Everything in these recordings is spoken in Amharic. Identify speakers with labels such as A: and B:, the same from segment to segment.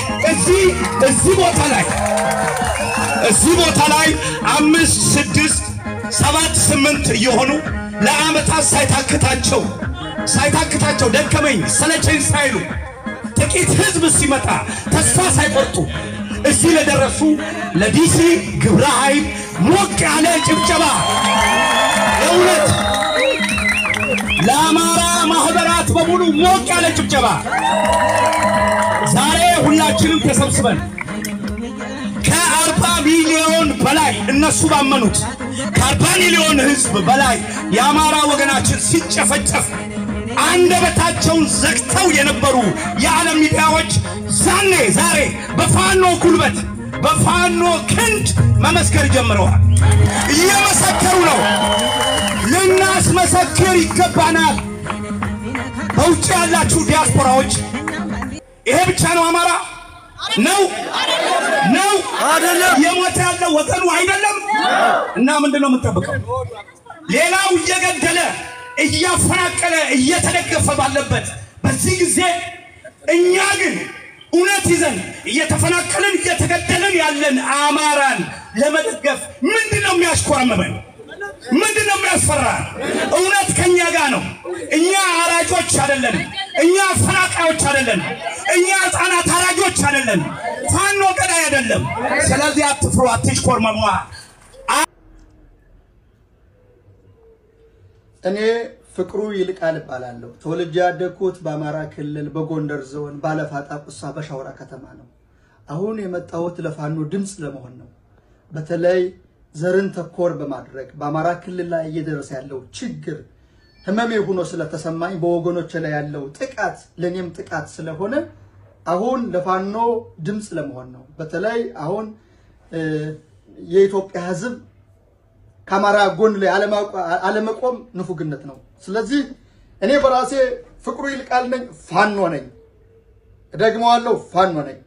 A: እዚህ እዚህ ቦታ ላይ እዚህ ቦታ ላይ አምስት ስድስት ሰባት ስምንት እየሆኑ ለዓመታት ሳይታክታቸው ሳይታክታቸው ደከመኝ ሰለቸኝ ሳይሉ ጥቂት ህዝብ ሲመጣ ተስፋ ሳይቆርጡ እዚህ ለደረሱ ለዲሲ ግብረ ኃይል ሞቅ ያለ ጭብጨባ የእውነት ለአማራ ማህበራት በሙሉ ሞቅ ያለ ጭብጨባ። ዛሬ ሁላችንም ተሰብስበን ከአርባ ሚሊዮን በላይ እነሱ ባመኑት ከአርባ ሚሊዮን ህዝብ በላይ የአማራ ወገናችን ሲጨፈጨፍ አንደበታቸውን ዘግተው የነበሩ የዓለም ሚዲያዎች ዛኔ ዛሬ በፋኖ ጉልበት በፋኖ ክንድ መመስከር ጀምረዋል። እየመሰከሩ ነው። ልናስመሰክር ይገባናል። በውጭ ያላችሁ ዲያስፖራዎች ይሄ ብቻ ነው አማራ ነው ነው
B: አይደለም።
A: የሞተ ያለው ወገኑ አይደለም። እና ምንድን ነው የምንጠብቀው? ሌላው እየገደለ እያፈናቀለ እየተደገፈ ባለበት በዚህ ጊዜ እኛ ግን እውነት ይዘን እየተፈናቀልን እየተገደልን ያለን አማራን ለመደገፍ ምንድን ነው የሚያሽኮረምበን? ምንድን ነው የሚያስፈራን? እውነት ከኛ ጋር ነው። እኛ አራጆች አይደለንም። እኛ አፈናቃዮች አይደለንም። እኛ ህፃናት አራጆች አይደለንም። ፋኖ ገዳይ አይደለም። ስለዚህ አትፍሩ፣ አትሽኮርመሙ።
C: እኔ ፍቅሩ ይልቃል እባላለሁ። ተወልጄ ያደግኩት በአማራ ክልል በጎንደር ዞን ባለፋጣ ቁሳ በሻውራ ከተማ ነው። አሁን የመጣሁት ለፋኖ ድምፅ ለመሆን ነው። በተለይ ዘርን ተኮር በማድረግ በአማራ ክልል ላይ እየደረሰ ያለው ችግር ህመሜ ሆኖ ስለተሰማኝ በወገኖች ላይ ያለው ጥቃት ለእኔም ጥቃት ስለሆነ አሁን ለፋኖ ድምፅ ለመሆን ነው። በተለይ አሁን እ፣ የኢትዮጵያ ህዝብ ከአማራ ጎን ላይ አለመቆም ንፉግነት ነው። ስለዚህ እኔ በራሴ ፍቅሩ ይልቃል ነኝ፣ ፋኖ ነኝ። እደግመዋለሁ፣ ፋኖ ነኝ።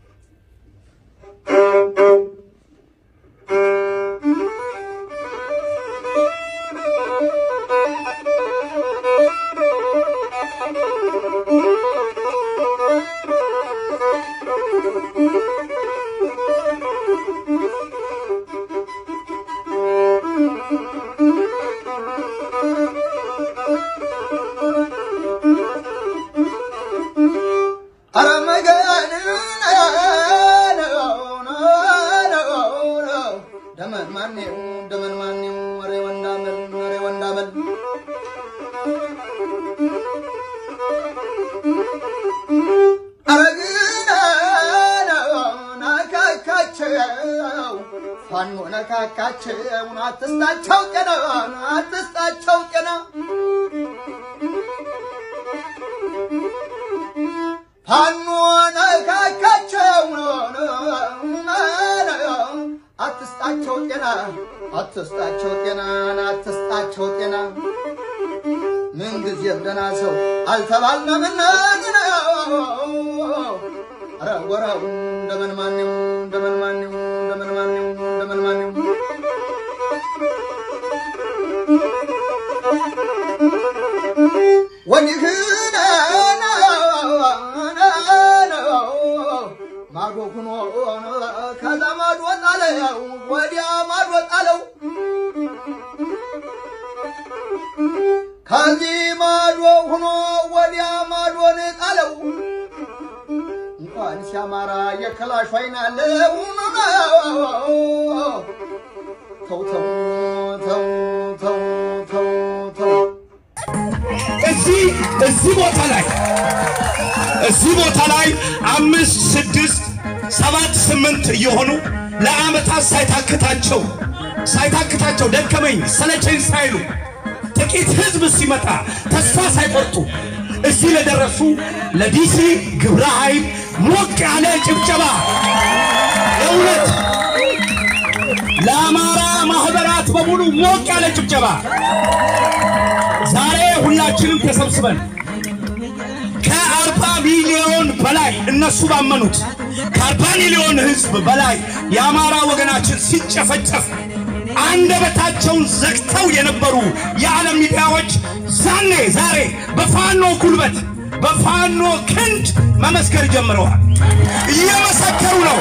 C: ደመን ማኔው ደመን ማኔው ወሬ ወንዳመል ወሬ ወንዳመል ነካካቸው ፋኖ ነካካቸው አትስጣቸው ጤና አትስጣቸው ጤና ፋኖ ነካካቸው አትስጣቸው ጤና አትስጣቸው ጤና አትስጣቸው ጤና ምንጊዜም ደህና ሰው አልተባልነምና ኧረ ወረው እንደምን ማነው እንደምን ማነው እንደምን ማነው እንደምን ማነው ወዲህን ማዶ ሁኖ ከዛ ማዶ ጣለው ወዲያ ማዶ ጣለው ከዚህ ማዶ ሁኖ ወዲያ ማዶን ጣለው እንኳን ሲያማራ የከላሽ አይን አለው ተው ተው ተው ተው ተው ተው
A: እዚህ እዚህ ቦታ ላይ እዚህ ቦታ ላይ አምስት ስድስት ሰባት ስምንት እየሆኑ ለዓመታት ሳይታክታቸው ሳይታክታቸው ደከመኝ ሰለቸኝ ሳይሉ ጥቂት ህዝብ ሲመጣ ተስፋ ሳይቆርጡ እዚህ ለደረሱ ለዲሲ ግብረ ኃይል ሞቅ ያለ ጭብጨባ የእውነት ለአማራ ማህበራት በሙሉ ሞቅ ያለ ጭብጨባ። ዛሬ ሁላችንም ተሰብስበን ከአርባ ሚሊዮን በላይ እነሱ ባመኑት ከአርባ ሚሊዮን ህዝብ በላይ የአማራ ወገናችን ሲጨፈጨፍ አንደበታቸውን ዘግተው የነበሩ የዓለም ሚዲያዎች ዛኔ ዛሬ በፋኖ ጉልበት በፋኖ ክንድ መመ መመስከር ጀምረዋል። እየመሰከሩ ነው።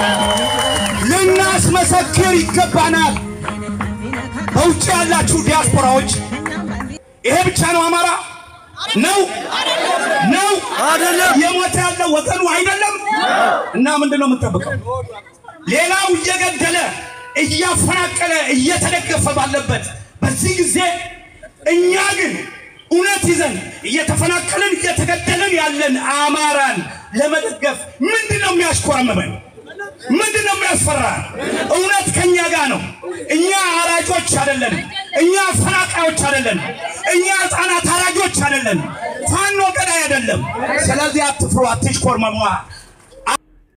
A: ልናስመሰክር ይገባናል። በውጭ ያላችሁ ዲያስፖራዎች ይሄ ብቻ ነው አማራ ነው ነው
B: አይደለም።
A: የሞተ ያለው ወገኑ አይደለም። እና ምንድን ነው የምንጠብቀው? ሌላው እየገደለ እያፈናቀለ እየተደገፈ ባለበት በዚህ ጊዜ እኛ ግን እውነት ይዘን እየተፈናቀልን እየተገደልን ያለን አማራን ለመደገፍ ምንድን ነው የሚያሽኮረመመን? ምንድን ነው የሚያስፈራ? እውነት ከኛ ጋር ነው። እኛ አራጆች አይደለንም። እኛ አፈናቃዮች አይደለንም። እኛ ህፃናት አራጆች አይደለንም። ፋኖ ገዳይ አይደለም። ስለዚህ አትፍሩ፣ አትሽኮርመሙ።